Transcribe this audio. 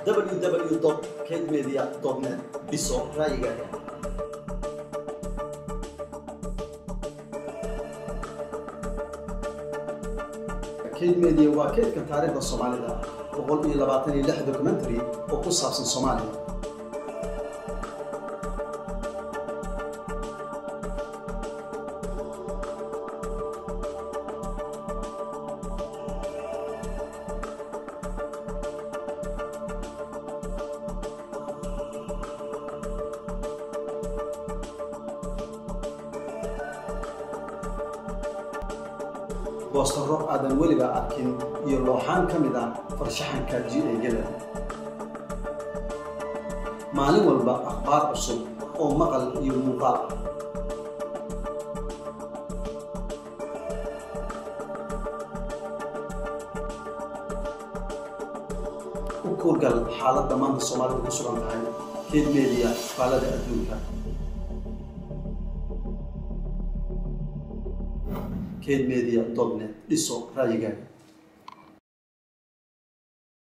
www kmedia net dhiso ra'yigaaga kayd media waa kaydka taariikhda soomaalida boqol iyo labaatan iyo lix documentary oo ku saabsan soomaaliya boostaro aadan weliba arkin iyo looxaan ka mid ah farshaxanka ji-egada maalin walba akhbaar cusub oo maqal iyo muuqaal ah u kuurgal xaaladda maanta soomaalida ku sugan tahay keed media faalada adduunka kmedia net dhiso ra'yigaaga